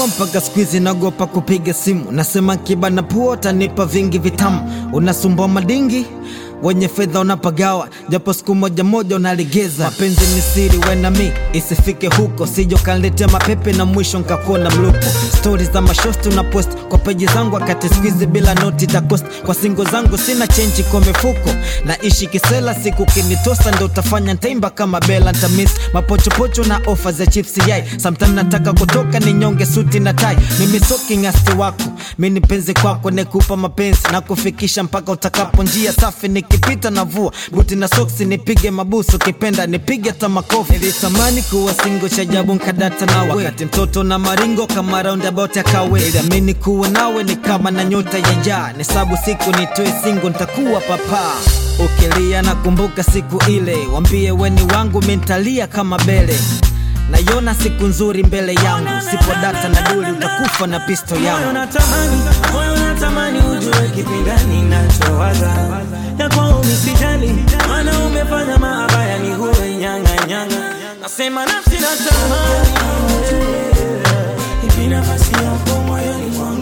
mpaka skuizi nagopa kupiga simu nasema kiba na pua utanipa vingi vitamu unasumbua madingi wenye fedha unapagawa japo siku moja moja unalegeza mapenzi ni siri wenami isifike huko sijo kanletea mapepe na mwisho nkakuona mlupo stori za mashosti una post kwa peji zangu wakati skuizi bila noti za cost kwa singo zangu sina chenji kwa mifuko naishi kisela siku kinitosa ndo utafanya ntaimba kama bela ntamis mapochopocho na ofa za chips yai sometime nataka kutoka ni nyonge suti na tai mimi sokingasti wako mi ni penzi kwako nekupa mapenzi na kufikisha mpaka utakapo njia safi nikipita na vua buti na soksi nipige mabusu kipenda nipige hata makofi nilitamani kuwa singo cha jabu nkadata nawe wakati mtoto na maringo kama roundabout ya kawe iliamini kuwa nawe ni kama na nyota ya jaa nisabu siku nitoe singo ntakuwa papa ukilia nakumbuka siku ile wambie weni wangu mentalia kama bele naiona siku nzuri mbele yangu sipo data na duli utakufa na pisto Moyo yangu natamani, moyo natamani ujue kipindani nachowaza ya kwao misijali, maana umefanya maabaya ni huwe nyanga nyanga. Nasema nafsi natamani ujue ipi nafasi yako moyoni mwangu,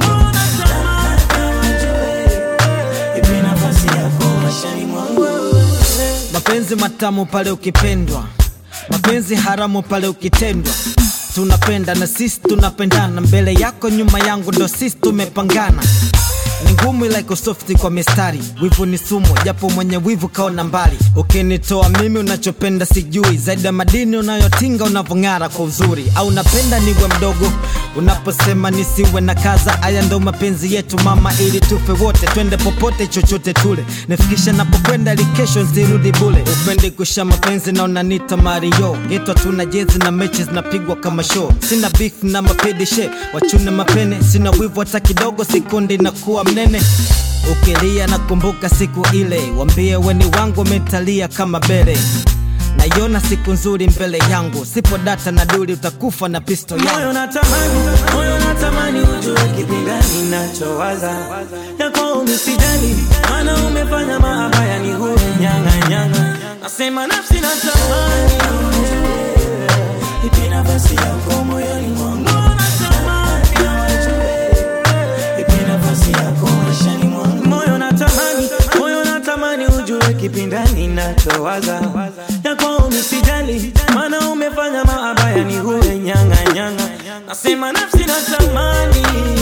Nataka ujue ipi nafasi yako maishani mwangu. mapenzi matamu pale ukipendwa mapenzi haramu pale ukitendwa tunapenda na sisi tunapendana mbele yako nyuma yangu ndo sisi tumepangana ni ngumu ila iko softi kwa mistari wivu ni sumu japo mwenye wivu kaona mbali ukinitoa mimi unachopenda sijui zaidi ya madini unayotinga unavyong'ara kwa uzuri au napenda niwe mdogo unaposema nisiwe na kaza haya ndo mapenzi yetu mama ili tufe wote twende popote chochote tule nifikisha napokwenda ili kesho nsirudi bule upendi kusha mapenzi na unanita mario getwa tuna jezi na mechi zinapigwa kama show sina beef na mapedishe wachune mapene sina wivu hata kidogo sikundi na kuwa mnene ukilia nakumbuka siku ile wambie weni wangu umetalia kama bele naiona siku nzuri mbele yangu sipo data na duli utakufa na pisto yangu Moyo natamani, moyo natamani ujue kipindani nachowaza ya kwao misijali, maana umefanya maabaya ni huwe nyanga nyanga. Nasema nafsi natamani ujue ipi nafasi yako moyoni mwangu, Nataka ujue ipi nafasi yako maishani mwangu. Moyo natamani, moyo natamani ujue kipindani nachowaza ya kwao misijali, maana umefanya maabaya ni huwe nyanga nyanga. Nasema nafsi natamani